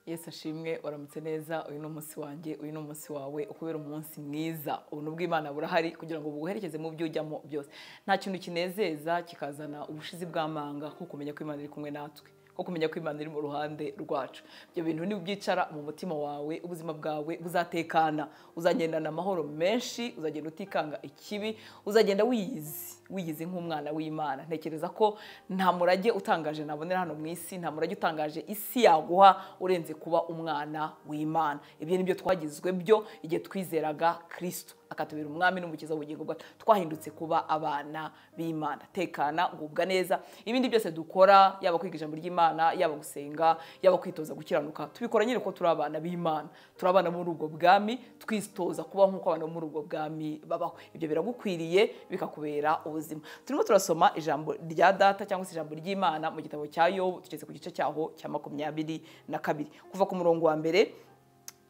Yesu ashimwe waramutse neza uyu ni umunsi wanjye uyu ni umunsi wawe ukubera umunsi mwiza ubuntu bw'imana burahari kugira ngo buguherekeze mu byo ujyamo byose nta kintu kinezeza kikazana ubushizi bw'amanga nko kumenya ko imana iri kumwe natwe nko kumenya ko imana iri mu ruhande rwacu ibyo bintu nibyicara mu mutima wawe ubuzima bwawe buzatekana uzagendana amahoro menshi uzagenda utikanga ikibi uzagenda wiyizi wiyizi nk'umwana w'imana ntekereza ko nta murage utangaje nabonera hano mu isi nta murage utangaje isi yaguha urenze kuba umwana w'imana ibyo ni byo twagizwe byo igihe twizeraga kirisito akatubera umwami n'umukiza w'ubugingo bwacu twahindutse kuba abana b'imana tekana ugubwa neza ibindi byose dukora yaba kwiga ijambo ry'imana yaba gusenga yaba kwitoza gukiranuka tubikora nyine ko turi abana b'imana turi abana muri ubwo bwami twitoza kuba nk'uko abantu bo muri ubwo bwami babaho ibyo biragukwiriye bikakubera ubuzima turimo turasoma ijambo rya data cyangwa se ijambo ry'imana mu gitabo cya yobu tugeze ku gice cyaho cya makumyabiri na kabiri kuva ku murongo wa mbere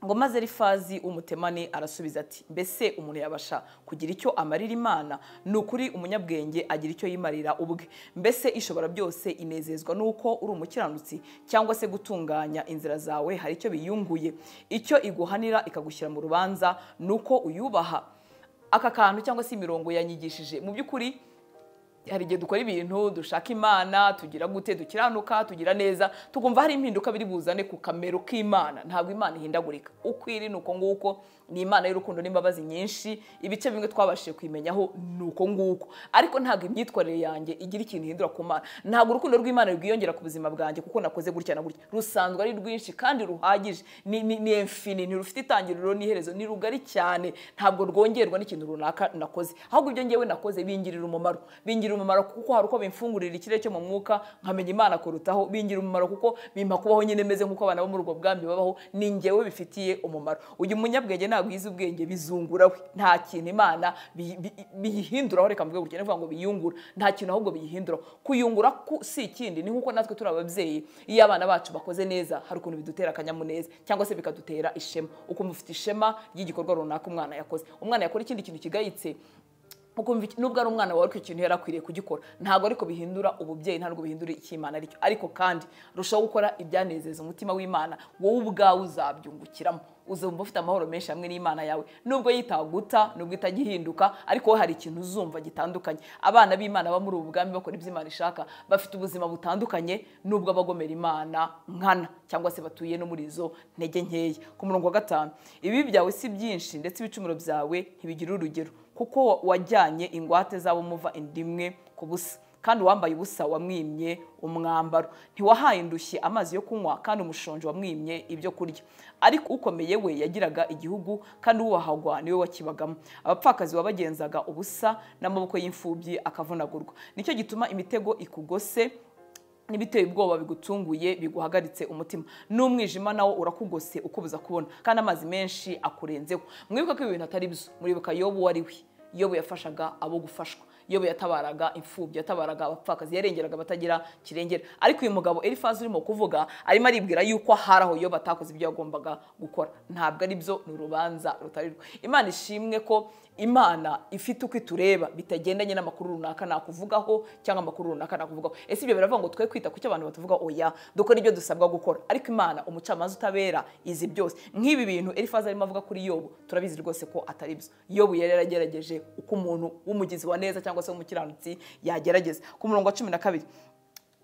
ngo maze rifazi umutemani arasubiza ati mbese umuntu yabasha kugira icyo amarira imana ni ukuri umunyabwenge agira icyo yimarira ubwe mbese ishobora byose inezezwa n'uko uri umukiranutsi cyangwa se gutunganya inzira zawe hari icyo biyunguye icyo iguhanira ikagushyira mu rubanza ni uko uyubaha aka kantu cyangwa se imirongo yanyigishije mu by'ukuri hari igihe dukora ibintu dushaka imana tugira gute dukiranuka tugira neza tukumva hari impinduka biri buzane ku kamero k'imana ntabwo imana ihindagurika uko iri ni uko nguko ni imana y'urukundo n'imbabazi nyinshi ibice bimwe twabashije kuyimenyaho ni uko nguko ariko ntabwo imyitwarire yanjye igira ikintu ihindura ku mana ntabwo urukundo rw'imana rwiyongera ku buzima bwanjye kuko nakoze gutya na gutya rusanzwe ari rwinshi kandi ruhagije ni emfini ntirufite itangiriro n'iherezo ni rugari cyane ntabwo rwongerwa n'ikintu runaka nakoze ahubwo ibyo ngewe nakoze bingirira umumaro bingira umumaro kuko hari uko bimfungurira ikirere cyo mu mwuka nkamenya imana kurutaho bingira umumaro kuko bimpa kubaho nyine meze nk'uko abana bo muri ubwo bwami babaho ni ngewe bifitiye umumaro uyu munyabwenge ntabwo yize ubwenge bizungura we nta kintu imana biyihinduraho reka mvuge gutya ndavuga ngo biyungura nta kintu ahubwo biyihinduraho kuyungura si ikindi ni nk'uko natwe turi ababyeyi iyo abana bacu bakoze neza hari ukuntu bidutera akanyamuneza cyangwa se bikadutera ishema ukumva ufite ishema ry'igikorwa runaka umwana yakoze umwana yakora ikindi kintu kigayitse nubwo ari umwana wawe ariko ikintu yari akwiriye kugikora ntabwo ariko bihindura ububyeyi ntabwo bihindura icy'imana aricyo ariko kandi urushaho gukora ibyanezeza umutima w'imana wowe ubwawe uzabyungukiramo uzumva ufite amahoro menshi hamwe n'imana yawe nubwo yitaguta nubwo itajya ihinduka ariko hari ikintu uzumva gitandukanye abana b'imana bo muri ubu bwami bakora ibyo imana ishaka bafite ubuzima butandukanye nubwo abagomera imana nkana cyangwa se batuye no muri izo ntege nkeya ku murongo wa gatanu ibi byawe si byinshi ndetse ibicumuro byawe ntibigira urugero kuko wajyanye ingwate z'abo muva indimwe ku busa kandi uwambaye ubusa wamwimye umwambaro ntiwahaye indushyi amazi yo kunywa kandi umushonji wamwimye ibyo kurya ariko ukomeye we yagiraga igihugu kandi uwahagwa niwe wakibagamo abapfakazi wabagenzaga ubusa n'amaboko y'imfubyi akavunagurwa nicyo gituma imitego ikugose n'ibiteye ubwoba bigutunguye biguhagaritse umutima n'umwijima nawo urakugose ukubuza kubona kandi amazi menshi akurenzeho mwibuka ko ibi bintu atari byo muribuka yobu wari we yobu yafashaga abo gufashwa yobu yatabaraga imfubyi yatabaraga abapfakazi yarengeraga abatagira kirengera ariko uyu mugabo erifazi urimo kuvuga arimo aribwira yuko hari aho yobu atakoze ibyo yagombaga gukora ntabwo ari byo ni urubanza rutari rwo imana ishimwe ko imana ifite uko itureba bitagendanye n'amakuru runaka nakuvugaho cyangwa amakuru runaka nakuvugaho ese ibyo biravuga ngo twe kwita ku cyo abantu batuvuga oya dukora ibyo dusabwa gukora ariko imana umucamanza utabera izi byose nk'ibi bintu erifazi arimo avuga kuri yobu turabizi rwose ko atari byo yobu yari yaragerageje uko umuntu w'umugizi wa neza cyangwa se w'umukiranutsi yagerageza ku murongo wa cumi na kabiri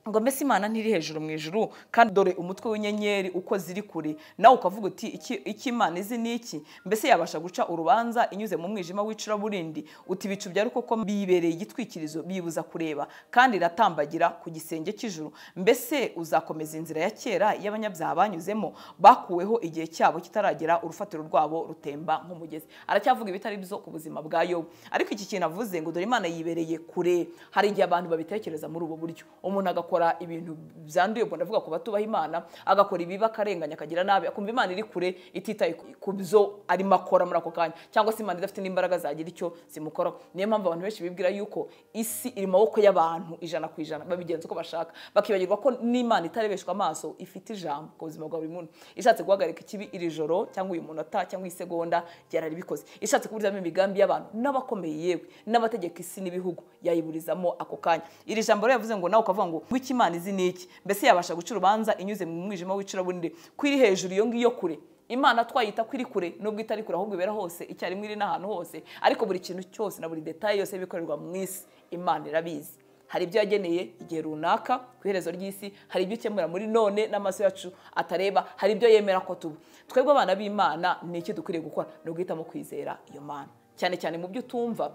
ngo mbese imana ntiri hejuru mu ijuru kandi dore umutwe w'inyenyeri uko ziri kure nawe ukavuga uti iki imana izi ni iki mbese yabasha guca urubanza inyuze mu mwijima w'icuraburindi uti ibicu bya rukoko biyibereye igitwikirizo biyibuza kureba kandi iratambagira ku gisenge cy'ijuru mbese uzakomeza inzira ya kera y'abanyabyaha banyuzemo bakuweho igihe cyabo kitaragera urufatiro rwabo rutemba nk'umugezi aracyavuga ibitari byo ku buzima bwa yobu ariko iki kintu avuze ngo dore imana yibereye kure hari igihe abantu babitekereza muri ubu buryo umuntu agakora agakora ibintu byanduye ubwo ndavuga ku batubaha imana agakora ibibi akarenganya akagira nabi akumva imana iri kure ititaye ku byo arimo akora muri ako kanya cyangwa se imana idafite n'imbaraga zagira icyo zimukoraho niyo mpamvu abantu benshi bibwira yuko isi iri mu maboko y'abantu ijana ku ijana babigenza uko bashaka bakibagirwa ko n'imana itarebeshwa amaso ifite ijambo ku buzima bwa buri muntu ishatse guhagarika ikibi iri joro cyangwa uyu munota cyangwa iyi segonda yararibikoze ishatse kuburizamo imigambi y'abantu n'abakomeye yewe n'abategeka isi n'ibihugu yayiburizamo ako kanya iri jambo rero yavuze ngo nawe ukavuga ngo icyo imana izi ni iki mbese yabasha guca urubanza inyuze mu mwijima w'icuraburindi ko iri hejuru iyo ngiyo kure imana twayita ko iri kure nubwo itari kure ahubwo ibera hose icyarimwe iri n'ahantu hose ariko buri kintu cyose na buri detaye yose ibikorerwa mu isi imana irabizi hari ibyo yageneye igihe runaka ku iherezo ry'isi hari ibyo ukemura muri none n'amaso yacu atareba hari ibyo yemera ko tuba twebwe abana b'imana ni iki dukwiriye gukora ni uguhitamo kwizera iyo mana cyane cyane mu byo utumva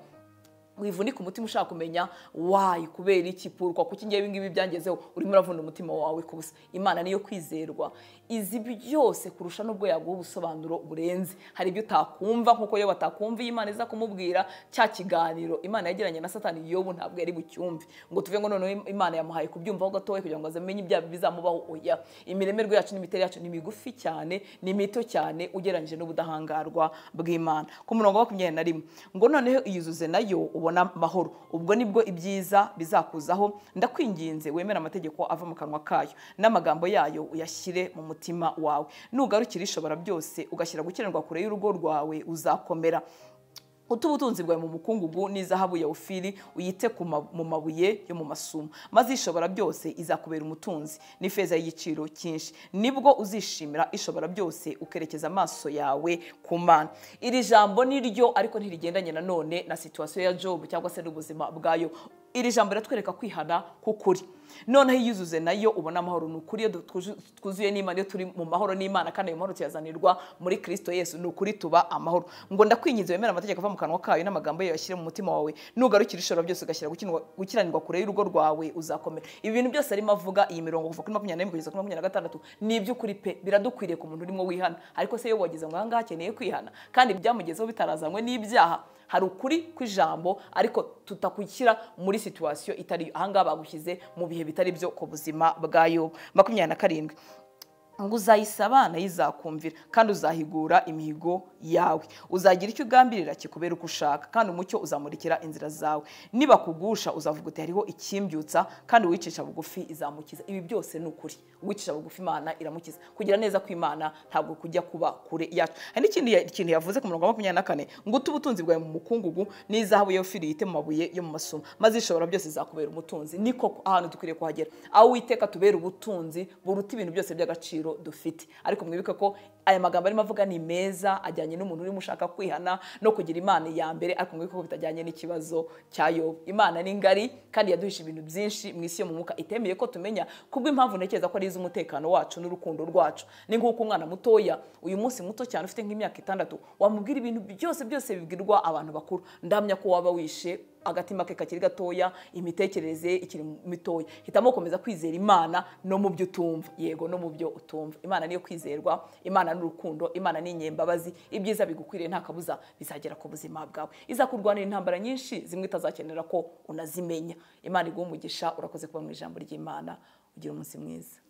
wivunika umutima ushaka kumenya wayi kubera iki purwa kuko ngewe ibingibi byangezeho urimo uravuna umutima wawe ku busa imana niyo kwizerwa izi byose kurusha n'ubwo yaguha ubusobanuro burenze hari ibyo utakumva nk'uko iyo batakumva iyi imana iza kumubwira cya kiganiro imana yagiranye na satani yobu ntabwo yari bucyumve ngo tuve ngo noneho imana yamuhaye kubyumvaho gatoya kugira ngo azamenye ibyaha bizamubaho oya imiremerwe yacu n'imiterere yacu ni migufi cyane ni mito cyane ugereranyije n'ubudahangarwa bw'imana ku murongo wa makumyabiri na rimwe ngo noneho iyuzuze nayo ubona amahoro ubwo nibwo ibyiza bizakuzaho ndakwinginze wemere amategeko ava mu kanwa kayo n'amagambo yayo uyashyire mu mutima wawe nugarukira ishobora byose ugashyira gukenerwa kure y'urugo rwawe uzakomera utuba ubutunzi bwawe mu mukungugu n'izahabu ya ofiri uyite mu mabuye yo mu masumo maze ishobora byose izakubera umutunzi n'ifeza y'igiciro cyinshi nibwo uzishimira ishobora byose ukerekeza amaso yawe ku mana iri jambo ni ryo ariko ntirigendanye nanone na situwasiyo ya jobu cyangwa se n'ubuzima bwayo iri jambo riratwereka kwihana k'ukuri noneho iyo uyuzuze nayo ubona amahoro ni ukuri iyo twuzuye n'imana iyo turi mu mahoro n'imana kandi ayo mahoro tuyazanirwa muri kirisito yesu ni ukuri tuba amahoro ngo ndakwinginze wemera amategeko ava mu kanwa kayo n'amagambo yayo yashyire mu mutima wawe nugarukira ishobora byose ugashyira gukiranirwa kure y'urugo rwawe uzakomera ibi bintu byose arimo avuga iyi mirongo kuva kuri makumyabiri n'imwe kugeza kuri makumyabiri na gatandatu ni iby'ukuri pe biradukwiriye ku muntu urimo wihana ariko se iyo wagize ngo aha ngaha akeneye kwihana kandi byamugezeho bitarazanywe n'ibyaha hari ukuri kw'ijambo ariko tutakwishyira muri situwasiyo itari ahangaha bagushyize mu bihe bitari byo ku buzima bwayo makumyabiri na karindwi ngo uzayisaba nayo izakumvira kandi uzahigura imihigo yawe uzagira icyo ugambirira kikubera uko ushaka kandi umucyo uzamurikira inzira zawe nibakugusha uzavuga uti hariho icyimbyutsa kandi uwicisha bugufi izamukiza ibi byose ni ukuri uwicisha bugufi imana iramukiza kugira neza kw'imana ntabwo kujya kuba kure yacu hari n'ikindi kintu yavuze ku murongo wa makumyabiri na kane ngo ute ubutunzi bwawe mu mukungugu n'izahabu yo firi yite mu mabuye yo mu masomo maze ishobora byose zakubera umutunzi niko ahantu dukwiriye kuhagera aho uwiteka tubera ubutunzi buruta ibintu byose by'agaciro dufite ariko mwibuke ko aya magambo arimo avuga ni meza ajyanye n'umuntu urimo ushaka kwihana no kugira imana iya mbere ariko mwibuke ko bitajyanye n'ikibazo cya yobu imana ni ngari kandi yaduhisha ibintu byinshi mu isi yo mu mwuka itemeye ko tumenya kubw'impamvu ntekereza ko ari iz'umutekano wacu n'urukundo rwacu ni nk'uko umwana mutoya uyu munsi muto cyane ufite nk'imyaka itandatu wamubwira ibintu byose byose bibwirwa abantu bakuru ndamya ko waba wishe agatima ke kakiri gatoya imitekerereze ikiri mitoya hitamo gukomeza kwizera imana no mu byo utumva yego no mu byo utumva imana niyo kwizerwa imana n'urukundo imana n'inyembabazi ibyiza bigukwiriye nta kabuza bizagera ku buzima bwawe izakurwanira intambara nyinshi zimwe utazakenera ko unazimenya imana umugisha urakoze kuba mu ijambo ry'imana ugira umunsi mwiza